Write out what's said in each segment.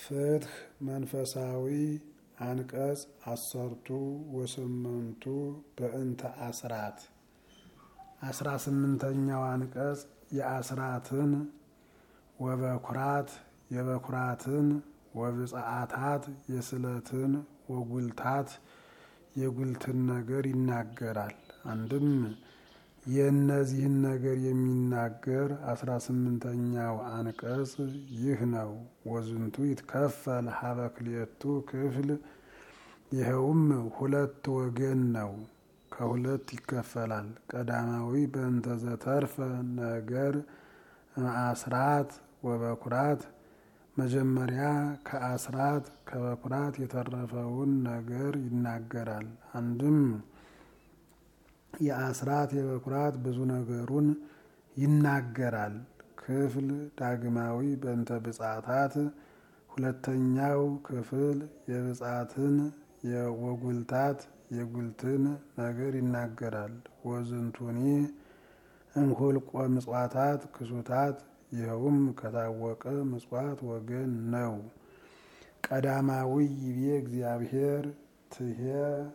ፍትህ መንፈሳዊ አንቀጽ አሰርቱ ወስምንቱ በእንተ አስራት አስራ ስምንተኛው አንቀጽ የአስራትን ወበኩራት የበኩራትን ወብጽአታት የስለትን ወጉልታት የጉልትን ነገር ይናገራል። አንድም የእነዚህን ነገር የሚናገር አስራ ስምንተኛው አንቀጽ ይህ ነው። ወዝንቱ ይትከፈል ሀበ ክልኤቱ ክፍል ይኸውም ሁለት ወገን ነው፣ ከሁለት ይከፈላል። ቀዳማዊ በእንተ ዘተርፈ ነገር አስራት ወበኩራት መጀመሪያ ከአስራት ከበኩራት የተረፈውን ነገር ይናገራል። አንድም የአስራት የበኩራት ብዙ ነገሩን ይናገራል። ክፍል ዳግማዊ በእንተ ብጻታት ሁለተኛው ክፍል የብጻትን የወጉልታት የጉልትን ነገር ይናገራል። ወዝንቱኒ እንሁልቆ ምጽዋታት ክሱታት ይኸውም ከታወቀ ምጽዋት ወገን ነው። ቀዳማዊ ይቤ እግዚአብሔር ትሄ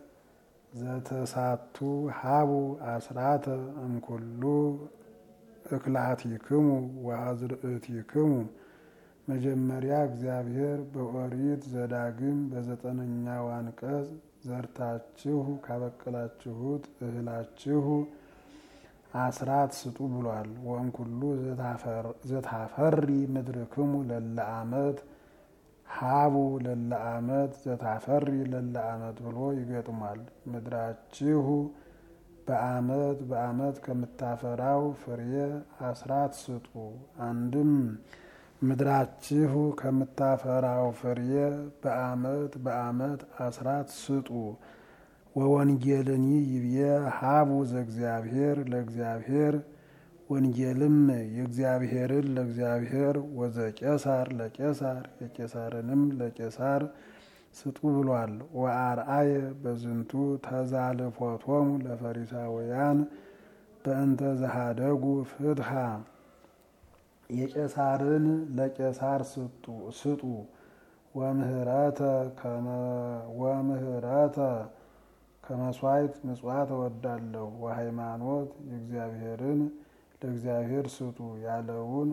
ዘተሳቱ ሀቡ አስራተ እምኩሉ እክላቲክሙ ወአዝርእቲክሙ። መጀመሪያ እግዚአብሔር በኦሪት ዘዳግም በዘጠነኛው አንቀጽ ዘርታችሁ ካበቀላችሁት እህላችሁ አስራት ስጡ ብሏል። ወእምኩሉ ዘታፈሪ ምድርክሙ ለለ አመት ሀቡ ለለ አመት ዘታፈሪ ለለ አመት ብሎ ይገጥሟል። ምድራችሁ በአመት በአመት ከምታፈራው ፍሬ አስራት ስጡ። አንድም ምድራችሁ ከምታፈራው ፍሬ በአመት በአመት አስራት ስጡ። ወወንጌልኒ ይብየ ሀቡ ዘእግዚአብሔር ለእግዚአብሔር ወንጌልም የእግዚአብሔርን ለእግዚአብሔር ወዘቄሳር ለቄሳር የቄሳርንም ለቄሳር ስጡ ብሏል። ወአርአየ በዝንቱ ተዛልፎቶሙ ለፈሪሳውያን በእንተ ዘሃደጉ ፍትሃ የቄሳርን ለቄሳር ስጡ ወምህረተ ወምህረተ ከመስዋዕት ምጽዋት እወዳለሁ ወሃይማኖት የእግዚአብሔርን ለእግዚአብሔር ስጡ ያለውን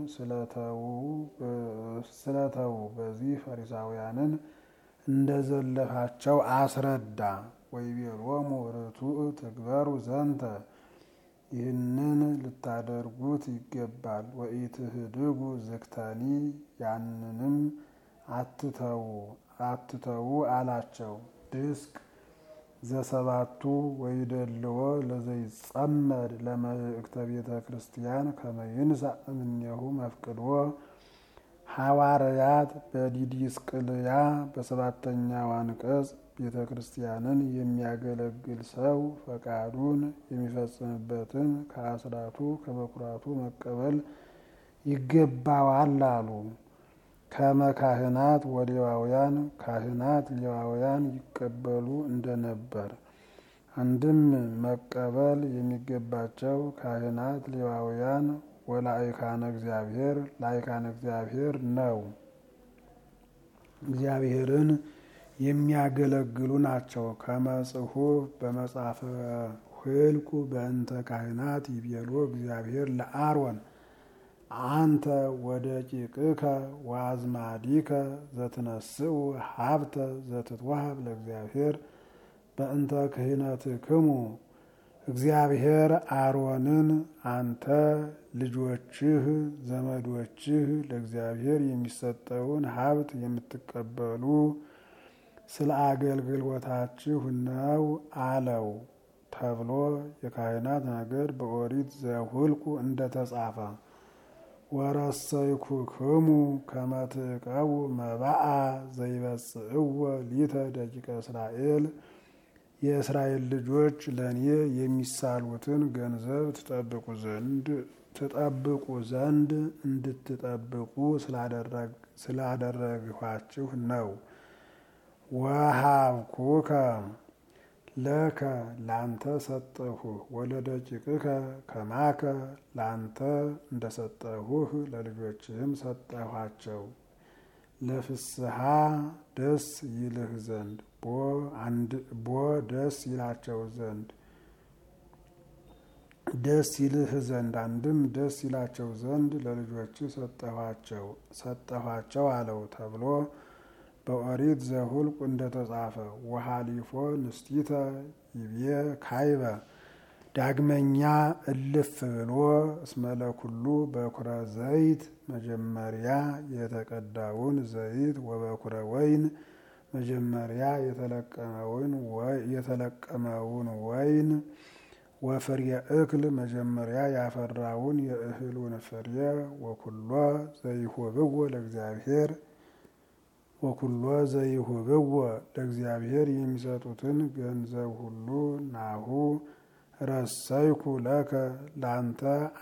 ስለተዉ በዚህ ፈሪሳውያንን እንደዘለፋቸው አስረዳ። ወይቤሎሙ ርቱዕ ትግበሩ ዘንተ ይህንን ልታደርጉት ይገባል። ወኢትህድጉ ዝክተኒ ያንንም አትተዉ አትተዉ አላቸው። ድስቅ ዘሰባቱ ወይደልዎ ለዘይጸመድ ለመልእክተ ቤተ ክርስቲያን ከመይንሳእ እምኔሁ መፍቅድዎ ሐዋርያት በዲዲስቅልያ በሰባተኛው አንቀጽ ቤተ ክርስቲያንን የሚያገለግል ሰው ፈቃዱን የሚፈጽምበትን ከአስራቱ ከበኩራቱ መቀበል ይገባዋል አሉ። ከመ ካህናት ወሌዋውያን ካህናት ሌዋውያን ይቀበሉ እንደነበር። አንድም መቀበል የሚገባቸው ካህናት ሌዋውያን ወላይካነ እግዚአብሔር ላይካነ እግዚአብሔር ነው። እግዚአብሔርን የሚያገለግሉ ናቸው። ከመጽሑፍ በመጽሐፈ ሕልቁ በእንተ ካህናት ይቤሎ እግዚአብሔር ለአሮን አንተ ወደ ቂቅከ ወአዝማዲከ ዘትነስኡ ሀብተ ዘትትወሃብ ለእግዚአብሔር በእንተ ክህነትክሙ። እግዚአብሔር አሮንን አንተ ልጆችህ፣ ዘመዶችህ ለእግዚአብሔር የሚሰጠውን ሀብት የምትቀበሉ ስለ አገልግሎታችሁ ነው አለው ተብሎ የካህናት ነገር በኦሪት ዘኍልቍ እንደተጻፈ ወረሰይኩክሙ ከመ ትዕቀቡ መባአ ዘይበጽእዎ ሊተ ደቂቀ እስራኤል የእስራኤል ልጆች ለእኔ የሚሳሉትን ገንዘብ ትጠብቁ ዘንድ ትጠብቁ ዘንድ እንድትጠብቁ ስላደረግኋችሁ ነው። ወሀብኩከ ለከ ላንተ ሰጠሁ ወለደቂቅከ ከማከ ላንተ እንደሰጠሁህ ለልጆችህም ሰጠኋቸው። ለፍስሐ ደስ ይልህ ዘንድ ቦ ደስ ይላቸው ዘንድ ደስ ይልህ ዘንድ አንድም ደስ ይላቸው ዘንድ ለልጆች ሰጠኋቸው ሰጠኋቸው አለው ተብሎ በኦሪት ዘሁልቁ እንደተጻፈ ወሃሊፎ ንስቲተ ይቤ ካይበ ዳግመኛ እልፍ ብሎ እስመለኩሉ በኩረ ዘይት መጀመሪያ የተቀዳውን ዘይት ወበኩረ ወይን መጀመሪያ የተለቀመውን ወይን ወፍርየ እክል መጀመሪያ ያፈራውን የእህሉን ፍሬ ወኩሎ ዘይሁብዎ ለእግዚአብሔር ወኩሎ ዘይሁብዎ ለእግዚአብሔር የሚሰጡትን ገንዘብ ሁሉ ናሁ ረሰይኩ ለከ ላንተ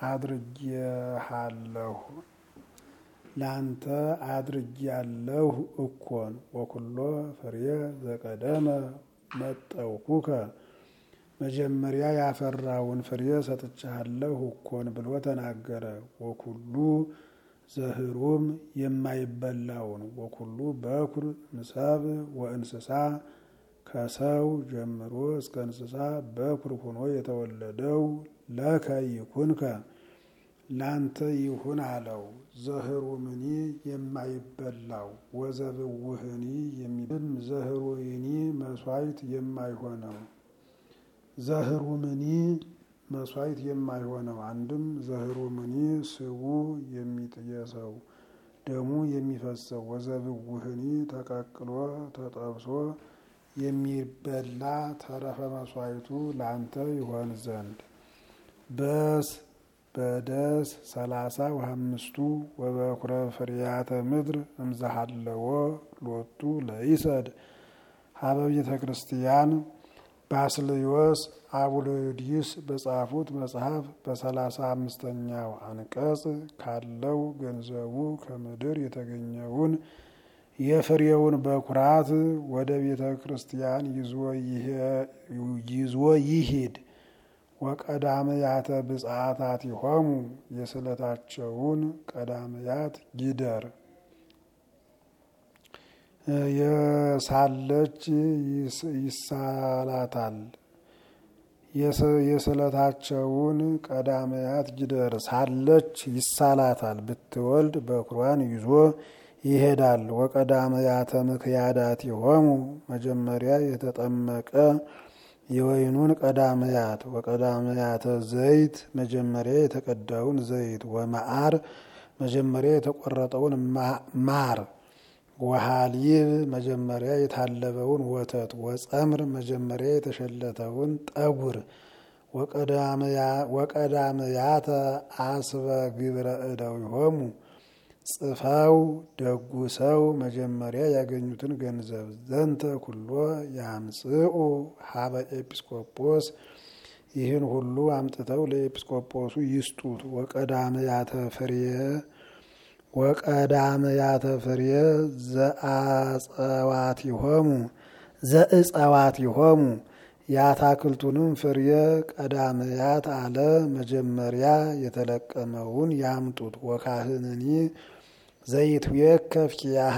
አድርጌሃለሁ ላንተ አድርጌያለሁ እኮን ወኩሎ ፍሬ ዘቀደመ መጠውኩከ መጀመሪያ ያፈራውን ፍሬ ሰጥቻለሁ እኮን ብሎ ተናገረ። ወኩሉ ዘህሩም የማይበላውን ወኩሉ በኩር ምሰብ ወእንስሳ ከሰው ጀምሮ እስከ እንስሳ በኩር ሆኖ የተወለደው ለከ ይኩንከ ላንተ ይሁን አለው። ዘህሩምኒ የማይበላው ወዘብውህኒ የሚብም ዘህሩይኒ መስዋዕት የማይሆነው ዘህሩምኒ መስዋዕት የማይሆነው አንድም ዘህሩምኒ ስቡ የሚጥየሰው ደሙ የሚፈሰው ወዘብውህኒ ተቀቅሎ ተጠብሶ የሚበላ ተረፈ መስዋዕቱ ላንተ ይሆን ዘንድ በስ በደስ ሰላሳ ወአምስቱ ወበኩረ ፍሬያተ ምድር እምዛሃለዎ ሎቱ ለይሰድ ሀበ ቤተ ክርስቲያን ባስልዮስ አቡሎዲስ በጻፉት መጽሐፍ በሰላሳ አምስተኛው አንቀጽ ካለው ገንዘቡ ከምድር የተገኘውን የፍሬውን በኩራት ወደ ቤተ ክርስቲያን ይዞ ይሂድ። ወቀዳምያተ ብጽዓታት ይሆሙ የስዕለታቸውን ቀዳምያት ይደር የሳለች ይሳላታል የስዕለታቸውን ቀዳምያት ይደር ሳለች ይሳላታል ብትወልድ በኩሯን ይዞ ይሄዳል። ወቀዳምያተ ምክያዳት ይሆሙ መጀመሪያ የተጠመቀ የወይኑን ቀዳምያት ወቀዳምያተ ዘይት መጀመሪያ የተቀዳውን ዘይት ወመዓር መጀመሪያ የተቆረጠውን ማር ወሃሊብ መጀመሪያ የታለበውን ወተት ወጸምር መጀመሪያ የተሸለተውን ጠጉር ወቀዳምያተ አስበ ግብረ እደው ይሆሙ ጽፈው ደጉ ሰው መጀመሪያ ያገኙትን ገንዘብ ዘንተ ኩሎ ያምጽኡ ሀበ ኤጲስቆጶስ ይህን ሁሉ አምጥተው ለኤጲስቆጶሱ ይስጡት። ወቀዳምያተ ፍሬ ወቀዳምያተ ፍሬ ዘአጸዋት ይሆሙ ዘእጸዋት ይሆሙ የአታክልቱንም ፍሬ ቀዳምያት አለ መጀመሪያ የተለቀመውን ያምጡት። ወካህንኒ ዘይትዌከፍ ኪያሃ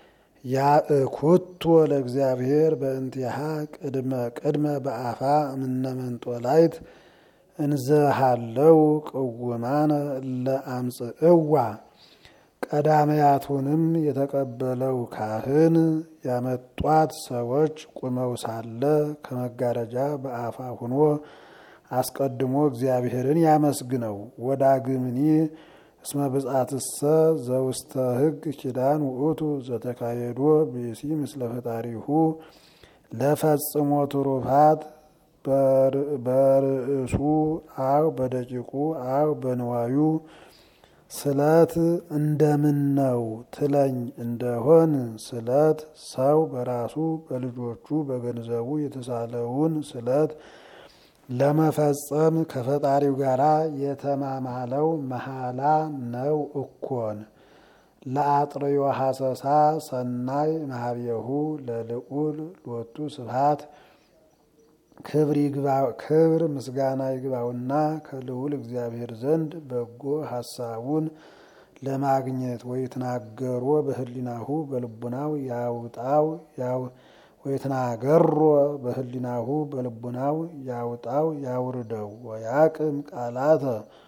ያእኩቶ ለእግዚአብሔር በእንቲሃ ቅድመ ቅድመ በአፋ እምነመንጦላይት እንዘሃለው ቅውማነ ለአምጽእዋ ቀዳማያቱንም የተቀበለው ካህን ያመጧት ሰዎች ቁመው ሳለ ከመጋረጃ በአፋ ሁኖ አስቀድሞ እግዚአብሔርን ያመስግነው። ወዳግምኒ እስመ ብጻትሰ ዘውስተ ሕግ ኪዳን ውእቱ ዘተካየዶ ብእሲ ምስለ ፈጣሪሁ ለፈጽሞ ትሩፋት በርእሱ አው በደቂቁ አው በንዋዩ ስለት እንደምን ነው ትለኝ እንደሆን ስለት ሰው በራሱ በልጆቹ በገንዘቡ የተሳለውን ስለት ለመፈጸም ከፈጣሪው ጋር የተማማለው መሐላ ነው እኮን። ለአጥርዮ ሐሰሳ ሰናይ ማህቤሁ ለልዑል ሎቱ ስብሐት ክብር ምስጋና ይግባውና ከልዑል እግዚአብሔር ዘንድ በጎ ሐሳቡን ለማግኘት ወይትናገሮ በህሊናሁ በልቡናው ያውጣው ወይትናገሮ በህሊናሁ በልቡናው ያውጣው ያውርደው ወያቅም ቃላተ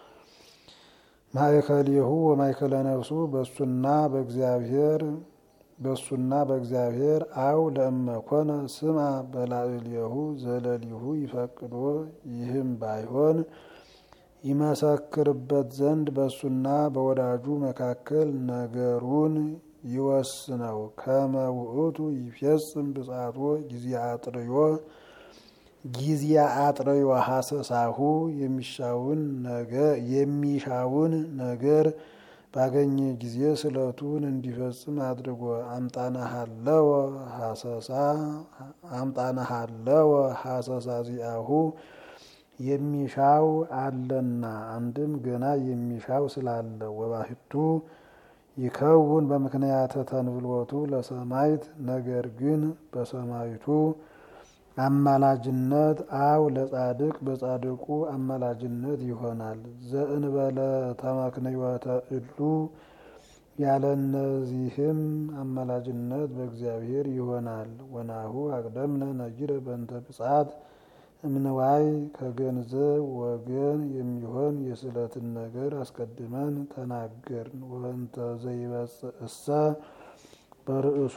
ማእከሌሁ ወማእከለ ነፍሱ በሱና በእግዚአብሔር በሱና በእግዚአብሔር አው ለእመኮነ ስማ በላዕሌሁ ዘለሊሁ ይፈቅዶ ይህም ባይሆን ይመሰክርበት ዘንድ በሱና በወዳጁ መካከል ነገሩን ይወስነው። ከመ ውእቱ ይፌጽም ብጻቶ ጊዜ አጥርዮ ጊዜ አጥርዮ ሀሰሳሁ የሚሻውን ነገር የሚሻውን ነገር ባገኘ ጊዜ ስለቱን እንዲፈጽም አድርጎ አምጣነሃለወ ሀሰሳ አምጣነሃለወ ሀሰሳ ዚአሁ የሚሻው አለና አንድም ገና የሚሻው ስላለ ወባህቱ ይከውን በምክንያተ ተንብሎቱ ለሰማይት ነገር ግን በሰማይቱ አማላጅነት አው ለጻድቅ በጻድቁ አማላጅነት ይሆናል። ዘእንበለ ተመክንዮተ እሉ ያለ እነዚህም አማላጅነት በእግዚአብሔር ይሆናል። ወናሁ አቅደምነ ነጊረ በእንተ ብጻት እምንዋይ ከገንዘብ ወገን የሚሆን የስዕለትን ነገር አስቀድመን ተናገርን። ወንተ ዘይበጽእ እሰ በርእሱ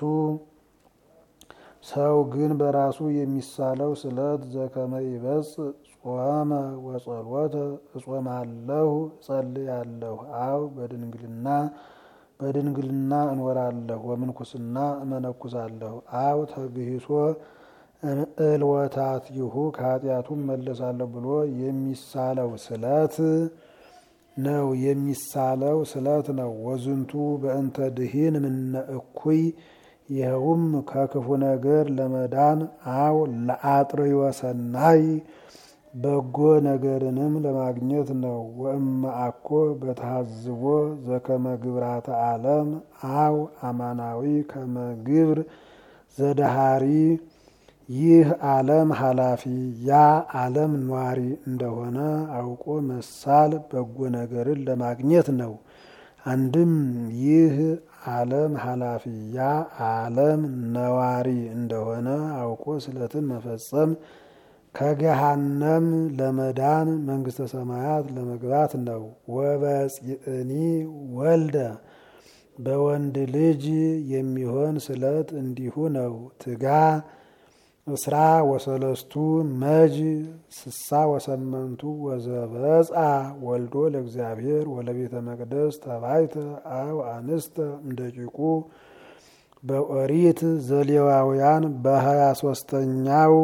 ሰው ግን በራሱ የሚሳለው ስለት ዘከመ ይበጽእ ጾመ ወጸሎተ እጾማለሁ እጸልያለሁ አው በድንግልና በድንግልና እንወራለሁ ወምንኩስና እመነኩሳለሁ አው ተግሂሶ እልወታት ይሁ ከኃጢአቱም መለሳለሁ ብሎ የሚሳለው ስለት ነው የሚሳለው ስለት ነው። ወዝንቱ በእንተ ድሂን ምነ እኩይ ይኸውም ከክፉ ነገር ለመዳን አው ለአጥርዮ ሰናይ በጎ ነገርንም ለማግኘት ነው። ወእመ አኮ በተሃዝቦ ዘከመ ግብራተ ዓለም አው አማናዊ ከመ ግብር ዘደሃሪ ይህ ዓለም ኃላፊ ያ ዓለም ኗሪ እንደሆነ አውቆ መሳል በጎ ነገርን ለማግኘት ነው። አንድም ይህ ዓለም ኃላፊ ያ ዓለም ነዋሪ እንደሆነ አውቆ ስለትን መፈጸም ከገሃነም ለመዳን መንግስተ ሰማያት ለመግባት ነው። ወበጽእኒ ወልደ በወንድ ልጅ የሚሆን ስለት እንዲሁ ነው። ትጋ እስራ ወሰለስቱ መጅ ስሳ ወሰመንቱ ወዘበጻ ወልዶ ለእግዚአብሔር ወለቤተ መቅደስ ተባይተ አው አንስተ እምደቂቁ በኦሪት ዘሌዋውያን በሀያ ሶስተኛው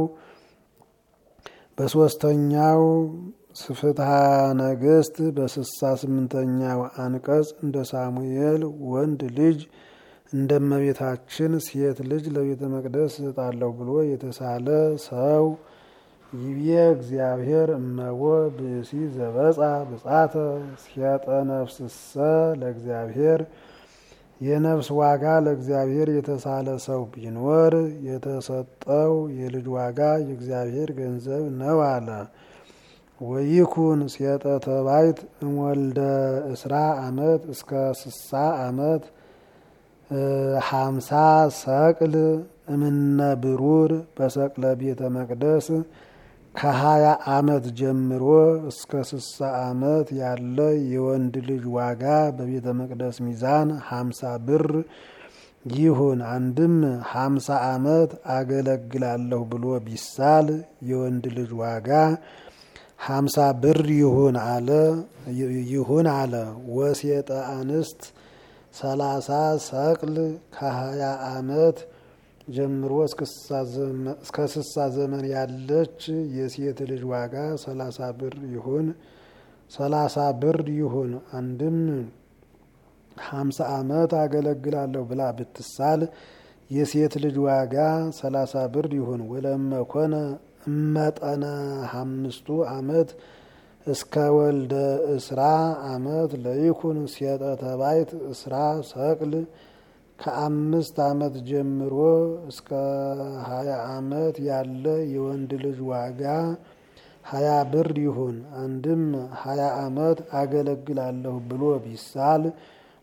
በሶስተኛው ስፍትሐ ነገስት በስሳ ስምንተኛው አንቀጽ እንደ ሳሙኤል ወንድ ልጅ እንደ እመቤታችን ሴት ልጅ ለቤተ መቅደስ እሰጣለሁ ብሎ የተሳለ ሰው ይቤ እግዚአብሔር እመቦ ብእሲ ዘበጻ ብጻተ ሲያጠ ነፍስሰ ለእግዚአብሔር የነፍስ ዋጋ ለእግዚአብሔር የተሳለ ሰው ቢኖር የተሰጠው የልጅ ዋጋ የእግዚአብሔር ገንዘብ ነው አለ። ወይኩን ሴጠ ተባይት እምወልደ እስራ አመት እስከ ስሳ አመት ሀምሳ ሰቅል እምነ ብሩር በሰቅለ ቤተ መቅደስ ከሀያ አመት ጀምሮ እስከ ስሳ አመት ያለ የወንድ ልጅ ዋጋ በቤተ መቅደስ ሚዛን ሀምሳ ብር ይሁን። አንድም ሀምሳ አመት አገለግላለሁ ብሎ ቢሳል የወንድ ልጅ ዋጋ ሀምሳ ብር ይሁን አለ ይሁን አለ። ወሴጠ አንስት ሰላሳ ሰቅል ከሀያ አመት ጀምሮ እስከ ስሳ ዘመን ያለች የሴት ልጅ ዋጋ ሰላሳ ብር ይሁን ሰላሳ ብር ይሁን። አንድም ሀምሳ አመት አገለግላለሁ ብላ ብትሳል የሴት ልጅ ዋጋ ሰላሳ ብር ይሁን። ወለመኮነ እመጠነ አምስቱ አመት እስከ ወልደ እስራ አመት ለይኩን ሴጠ ተባይት እስራ ሰቅል ከአምስት አመት ጀምሮ እስከ ሀያ አመት ያለ የወንድ ልጅ ዋጋ ሀያ ብር ይሁን። አንድም ሀያ አመት አገለግላለሁ ብሎ ቢሳል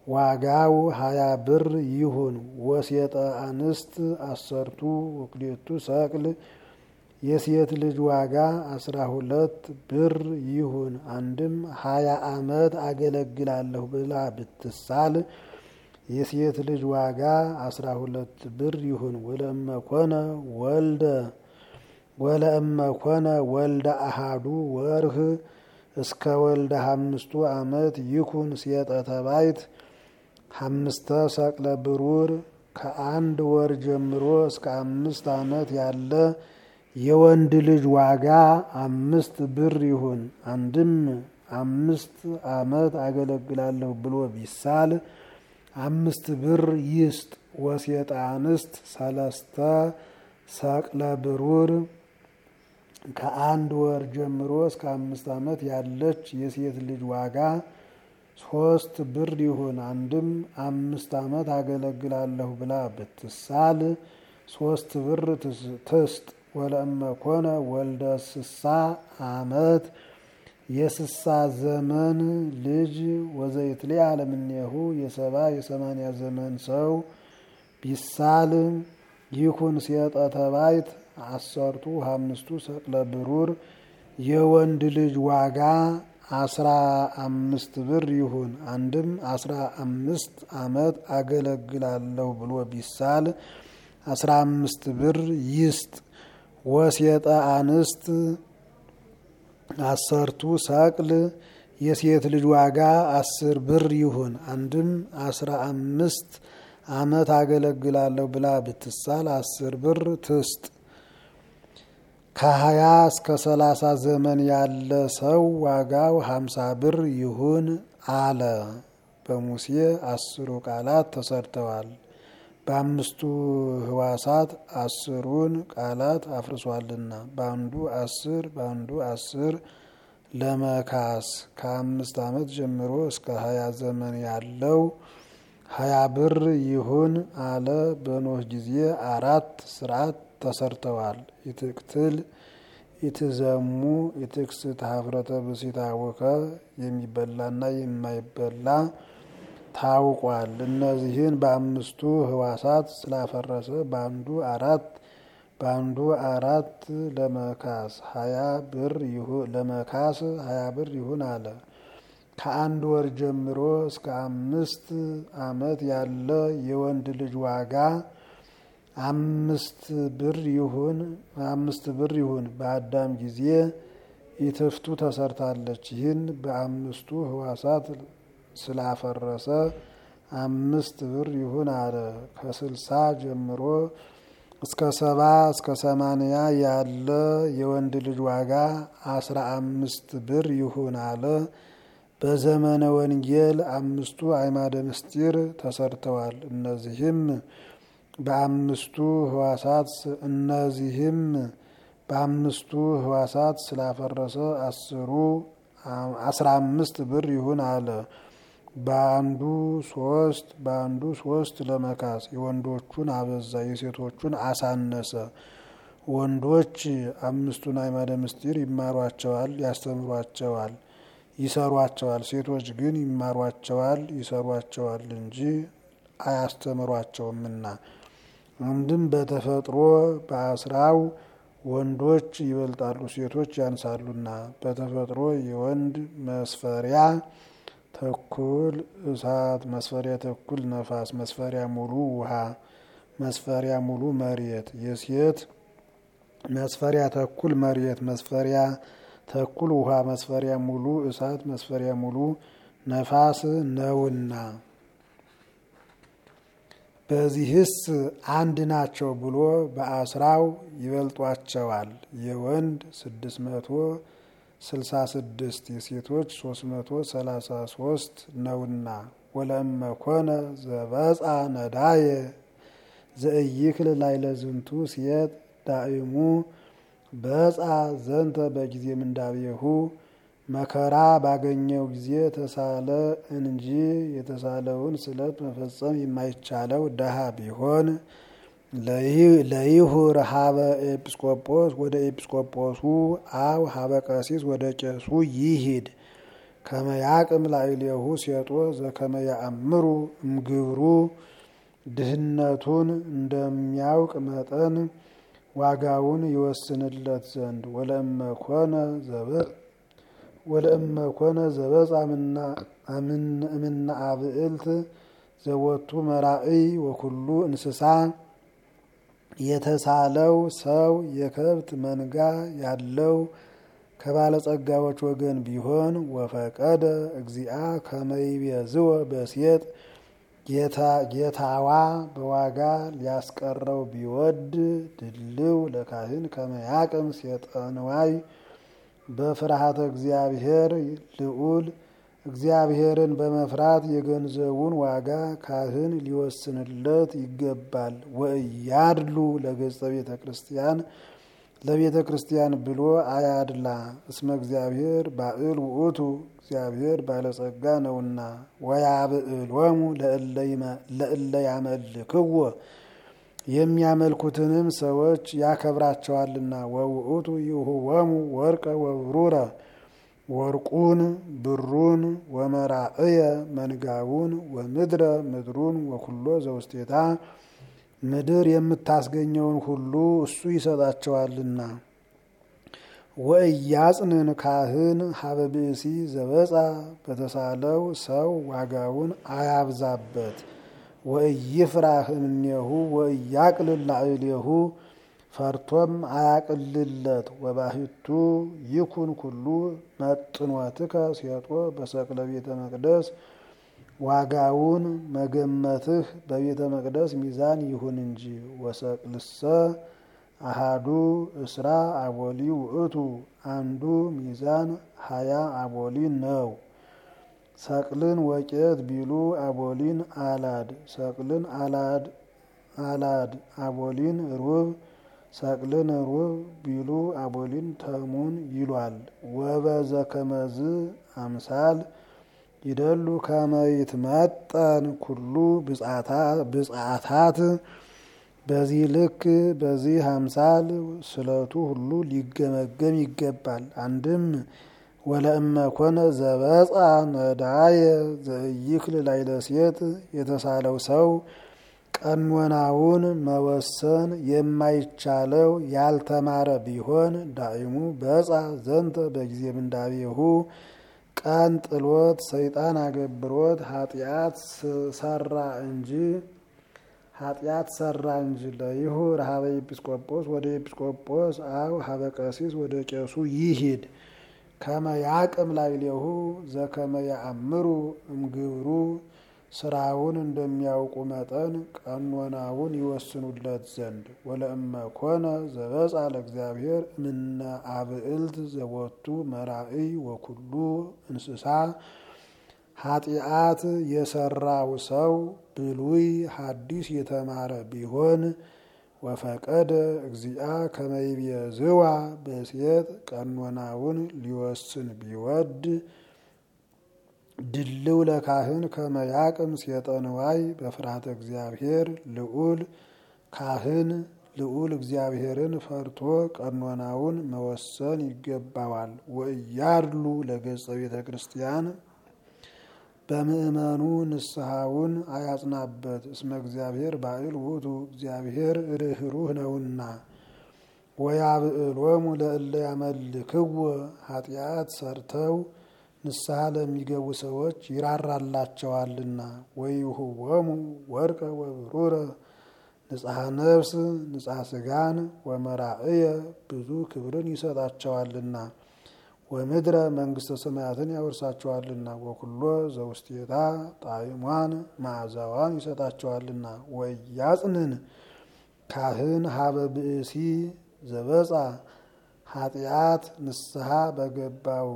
ዋጋው ሀያ ብር ይሁን። ወሴጠ አንስት አሰርቱ ወክሌቱ ሰቅል የሴት ልጅ ዋጋ አስራ ሁለት ብር ይሁን። አንድም ሀያ ዓመት አገለግላለሁ ብላ ብትሳል የሴት ልጅ ዋጋ አስራ ሁለት ብር ይሁን። ወለእመኮነ ወልደ ወለእመኮነ ወልደ አሃዱ ወርህ እስከ ወልደ አምስቱ ዓመት ይኩን ሴጠ ተባይት አምስተ ሰቅለ ብሩር ከአንድ ወር ጀምሮ እስከ አምስት ዓመት ያለ የወንድ ልጅ ዋጋ አምስት ብር ይሁን። አንድም አምስት ዓመት አገለግላለሁ ብሎ ቢሳል አምስት ብር ይስጥ። ወሴጠ አንስት ሰለስተ ሰቅለ ብሩር ከአንድ ወር ጀምሮ እስከ አምስት ዓመት ያለች የሴት ልጅ ዋጋ ሶስት ብር ይሁን። አንድም አምስት ዓመት አገለግላለሁ ብላ ብትሳል ሶስት ብር ትስጥ። ወለእመኮነ ወልደ ስሳ ዓመት የስሳ ዘመን ልጅ ወዘይትሌ አለምኔሁ የሰባ የሰማንያ ዘመን ሰው ቢሳል ይኩን ሴጠ ተባይት አሰርቱ አምስቱ ሰቅለ ብሩር የወንድ ልጅ ዋጋ አስራ አምስት ብር ይሁን። አንድም አስራ አምስት ዓመት አገለግላለሁ ብሎ ቢሳል አስራ አምስት ብር ይስጥ። ወሴጠ አንስት አሰርቱ ሰቅል የሴት ልጅ ዋጋ አስር ብር ይሁን። አንድም አስራ አምስት ዓመት አገለግላለሁ ብላ ብትሳል አስር ብር ትስጥ። ከሀያ እስከ ሰላሳ ዘመን ያለ ሰው ዋጋው ሀምሳ ብር ይሁን አለ። በሙሴ አስሩ ቃላት ተሰርተዋል። በአምስቱ ህዋሳት አስሩን ቃላት አፍርሷልና በአንዱ አስር በአንዱ አስር ለመካስ ከአምስት ዓመት ጀምሮ እስከ ሀያ ዘመን ያለው ሀያ ብር ይሁን አለ። በኖህ ጊዜ አራት ስርዓት ተሰርተዋል። ይትቅትል ይትዘሙ ይትክስት ሀፍረተ ብሲት አወከ የሚበላና የማይበላ ታውቋል። እነዚህን በአምስቱ ህዋሳት ስላፈረሰ በአንዱ አራት በአንዱ አራት ለመካስ ሀያ ብር ለመካስ ሀያ ብር ይሁን አለ። ከአንድ ወር ጀምሮ እስከ አምስት ዓመት ያለ የወንድ ልጅ ዋጋ አምስት ብር ይሁን አምስት ብር ይሁን። በአዳም ጊዜ ኢትፍቱ ተሰርታለች። ይህን በአምስቱ ህዋሳት ስላፈረሰ አምስት ብር ይሁን አለ። ከስልሳ ጀምሮ እስከ ሰባ እስከ ሰማንያ ያለ የወንድ ልጅ ዋጋ አስራ አምስት ብር ይሁን አለ። በዘመነ ወንጌል አምስቱ አዕማደ ምስጢር ተሰርተዋል። እነዚህም በአምስቱ ህዋሳት እነዚህም በአምስቱ ህዋሳት ስላፈረሰ አስሩ አስራ አምስት ብር ይሁን አለ። በአንዱ ሶስት በአንዱ ሶስት ለመካስ የወንዶቹን አበዛ የሴቶቹን አሳነሰ። ወንዶች አምስቱን አዕማደ ምስጢር ይማሯቸዋል፣ ያስተምሯቸዋል፣ ይሰሯቸዋል። ሴቶች ግን ይማሯቸዋል፣ ይሰሯቸዋል እንጂ አያስተምሯቸውምና አንድም በተፈጥሮ በአስራው ወንዶች ይበልጣሉ፣ ሴቶች ያንሳሉና በተፈጥሮ የወንድ መስፈሪያ ተኩል እሳት፣ መስፈሪያ ተኩል ነፋስ፣ መስፈሪያ ሙሉ ውሃ፣ መስፈሪያ ሙሉ መሬት፣ የሴት መስፈሪያ ተኩል መሬት፣ መስፈሪያ ተኩል ውሃ፣ መስፈሪያ ሙሉ እሳት፣ መስፈሪያ ሙሉ ነፋስ ነውና በዚህስ አንድ ናቸው ብሎ በአስራው ይበልጧቸዋል። የወንድ ስድስት መቶ ስልሳ ስድስት የሴቶች ሶስት መቶ ሰላሳ ሶስት ነውና ወለእመ ኮነ ዘበጻ ነዳየ ዘእይክል ላይለ ዝንቱ ሴት ዳእሙ በጻ ዘንተ በጊዜ ምንዳቤሁ መከራ ባገኘው ጊዜ ተሳለ እንጂ የተሳለውን ስለት መፈጸም የማይቻለው ደሃ ቢሆን ለይሁር ሀበ ኤጲስቆጶስ ወደ ኤጲስቆጶሱ አው ሀበ ቀሲስ ወደ ቄሱ ይሂድ። ከመያቅም ላዕሌሁ ሴጦ ዘከመ ያአምሩ እምግብሩ ድህነቱን እንደሚያውቅ መጠን ዋጋውን ይወስንለት ዘንድ ወለእመኮነ ወለእመኮነ ዘበጻ እምነ አብዕልት ዘወቱ መራእይ ወኩሉ እንስሳ የተሳለው ሰው የከብት መንጋ ያለው ከባለጸጋዎች ወገን ቢሆን ወፈቀደ እግዚአ ከመይቤዝወ በሴጥ ጌታዋ በዋጋ ሊያስቀረው ቢወድ ድልው ለካህን ከመያቅም ሴጠንዋይ በፍርሃተ እግዚአብሔር ልዑል እግዚአብሔርን በመፍራት የገንዘቡን ዋጋ ካህን ሊወስንለት ይገባል። ወእያድሉ ለገጸ ቤተ ክርስቲያን ለቤተ ክርስቲያን ብሎ አያድላ። እስመ እግዚአብሔር ባዕል ውእቱ እግዚአብሔር ባለጸጋ ነውና። ወያብዕሎሙ ለእለ ያመልክዎ የሚያመልኩትንም ሰዎች ያከብራቸዋልና። ወውእቱ ይሁወሙ ወርቀ ወብሩረ ወርቁን ብሩን ወመራእየ መንጋውን ወምድረ ምድሩን ወኩሎ ዘውስቴታ ምድር የምታስገኘውን ሁሉ እሱ ይሰጣቸዋልና። ወእያጽንን ካህን ሀበ ብእሲ ዘበጻ በተሳለው ሰው ዋጋውን አያብዛበት። ወእይፍራህ እምኔሁ ወእያቅልል ላዕሌሁ ፈርቶም አያቅልለት። ወባሕቱ ይኩን ኩሉ መጥኖትከ ሴጦ በሰቅለ ቤተ መቅደስ ዋጋውን መገመትህ በቤተ መቅደስ ሚዛን ይሁን እንጂ። ወሰቅልሰ አሃዱ እስራ አቦሊ ውእቱ አንዱ ሚዛን ሀያ አቦሊ ነው። ሰቅልን ወቄት ቢሉ አቦሊን አላድ ሰቅልን አላድ አላድ አቦሊን ሩብ ሰቅልን ሩብ ቢሉ አቦሊን ተሙን ይሏል። ወበዘ ከመዝ አምሳል ይደሉ ከመይት መጠን ኩሉ ብጻታት በዚህ ልክ በዚህ አምሳል ስለቱ ሁሉ ሊገመገም ይገባል። አንድም ወለእመ ኮነ ዘበጻ ነዳየ ዘእይክል ላዕለ ሴት የተሳለው ሰው ቀኖናውን መወሰን የማይቻለው ያልተማረ ቢሆን ዳይሙ በጻ ዘንተ በጊዜ ምንዳቤሁ ቀን ጥሎት ሰይጣን አገብሮት ኃጢአት ሰራ እንጂ ኃጢአት ሰራ እንጂ ለይሁ ረሃበ ኤጲስቆጶስ ወደ ኤጲስቆጶስ አው ሀበ ቀሲስ ወደ ቄሱ ይሂድ ከመ ያቅም ላዕሌሁ ዘከመ ያአምሩ እምግብሩ ስራውን እንደሚያውቁ መጠን ቀኖናውን ይወስኑለት ዘንድ ወለእመ ኮነ ዘበጻ ለእግዚአብሔር እምነ አብዕልት ዘቦቱ መራእይ ወኩሉ እንስሳ ኃጢአት የሰራው ሰው ብሉይ ሐዲስ የተማረ ቢሆን ወፈቀደ እግዚአ ከመይቤዝዋ በሴት ቀኖናውን ሊወስን ቢወድ ድልው ለካህን ከመያቅም ሴጠንዋይ በፍርሃተ እግዚአብሔር ልዑል ካህን ልዑል እግዚአብሔርን ፈርቶ ቀኖናውን መወሰን ይገባዋል። ወእያድሉ ለገጸ ቤተ ክርስቲያን በምእመኑ ንስሐውን አያጽናበት። እስመ እግዚአብሔር ባዕል ውእቱ እግዚአብሔር ርኅሩህ ነውና። ወያብዕሎሙ ለእለ ያመልክዎ ኃጢአት ሰርተው ንስሐ ለሚገቡ ሰዎች ይራራላቸዋልና። ወይሁቦሙ ወርቀ ወብሩረ ንጽሐ ነፍስ ንጽሐ ስጋን ወመራእየ ብዙ ክብርን ይሰጣቸዋልና። ወምድረ መንግስተ ሰማያትን ያወርሳቸዋልና። ወኩሎ ዘውስቴታ ጣዕሟን መዓዛዋን ይሰጣቸዋልና። ወያጽንን ካህን ሀበ ብእሲ ዘበጻ ኃጢአት ንስሐ በገባው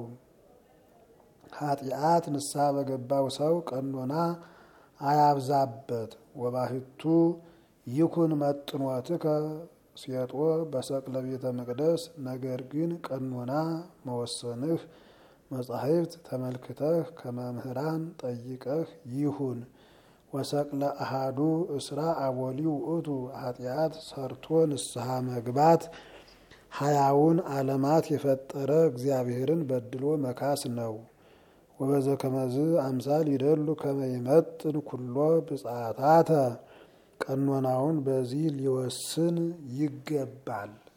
ኃጢአት ንስሐ በገባው ሰው ቀኖና አያብዛበት። ወባሕቱ ይኩን መጥኖትከ ሴጦ በሰቅለ ቤተ መቅደስ ነገር ግን ቀኖና መወሰንህ መጻሕፍት ተመልክተህ ከመምህራን ጠይቀህ ይሁን። ወሰቅለ አሃዱ እስራ አቦሊ ውእቱ ኃጢአት ሰርቶ ንስሐ መግባት ሀያውን ዓለማት የፈጠረ እግዚአብሔርን በድሎ መካስ ነው። ወበዘ ከመዝ አምሳል ይደሉ ከመ ይመጥን ኩሎ ብጻታተ ቀኖናውን በዚህ ሊወስን ይገባል።